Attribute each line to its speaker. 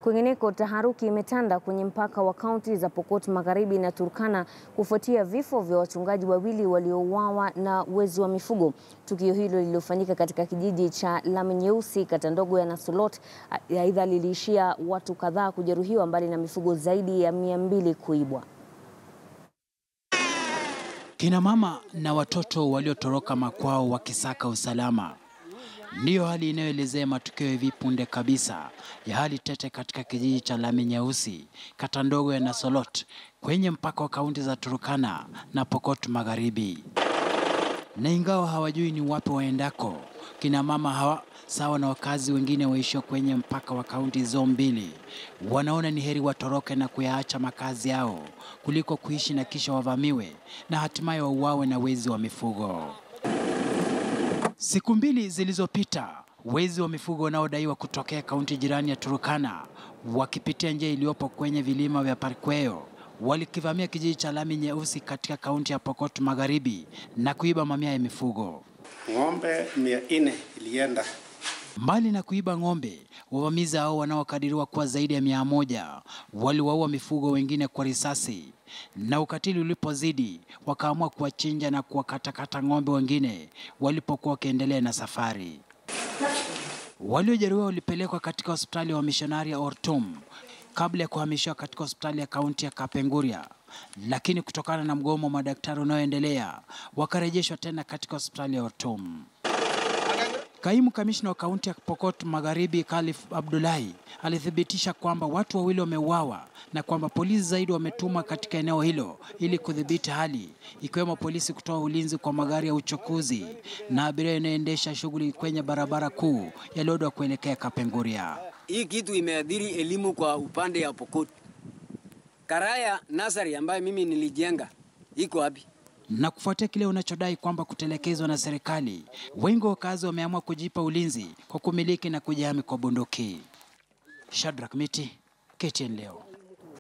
Speaker 1: Kwingineko, taharuki imetanda kwenye mpaka wa kaunti za Pokot Magharibi na Turkana kufuatia vifo vya wachungaji wawili waliouawa na wezi wa mifugo. Tukio hilo lililofanyika katika kijiji cha Lami Nyeusi, kata ndogo ya Nasolot, aidha liliishia watu kadhaa kujeruhiwa, mbali na mifugo zaidi ya mia mbili kuibwa.
Speaker 2: Kina mama na watoto waliotoroka makwao wakisaka usalama ndiyo hali inayoelezea matukio hivi punde kabisa ya hali tete katika kijiji cha Lami Nyeusi, kata ndogo ya Nasolot, kwenye mpaka wa kaunti za Turkana na Pokot Magharibi. Na ingawa hawajui ni wapi waendako, kina mama hawa sawa na wakazi wengine waishio kwenye mpaka wa kaunti hizo mbili wanaona ni heri watoroke na kuyaacha makazi yao kuliko kuishi na kisha wavamiwe na hatimaye wauawe na wezi wa mifugo. Siku mbili zilizopita, wezi wa mifugo wanaodaiwa kutokea kaunti jirani ya Turkana wakipitia njia iliyopo kwenye vilima vya Parkweo walikivamia kijiji cha Lami Nyeusi katika kaunti ya Pokot Magharibi na kuiba mamia ya mifugo.
Speaker 3: Ng'ombe mia nne ilienda.
Speaker 2: Mbali na kuiba ng'ombe, wavamizi hao wanaokadiriwa kuwa zaidi ya mia moja waliwaua mifugo wengine kwa risasi, na ukatili ulipozidi wakaamua kuwachinja na kuwakatakata ng'ombe wengine walipokuwa wakiendelea na safari. Waliojeruhiwa walipelekwa katika hospitali ya wamishonari ya Ortum kabla ya kuhamishiwa katika hospitali ya kaunti ya Kapenguria, lakini kutokana na mgomo wa madaktari unaoendelea wakarejeshwa tena katika hospitali ya Ortum. Kaimu kamishna wa kaunti ya Pokot Magharibi Khalif Abdullahi alithibitisha kwamba watu wawili wameuawa na kwamba polisi zaidi wametumwa katika eneo hilo ili kudhibiti hali, ikiwemo polisi kutoa ulinzi kwa magari ya uchukuzi na abiria inayoendesha shughuli kwenye barabara kuu ya Lodwar kuelekea Kapenguria.
Speaker 4: Hii kitu imeadhiri elimu kwa upande ya Pokot. Karaya Nasari ambayo mimi nilijenga iko wapi?
Speaker 2: na kufuatia kile unachodai kwamba kutelekezwa na serikali, wengi wa wakazi wameamua kujipa ulinzi kwa kumiliki na kujihami kwa bunduki. Shadrack Miti, KTN leo.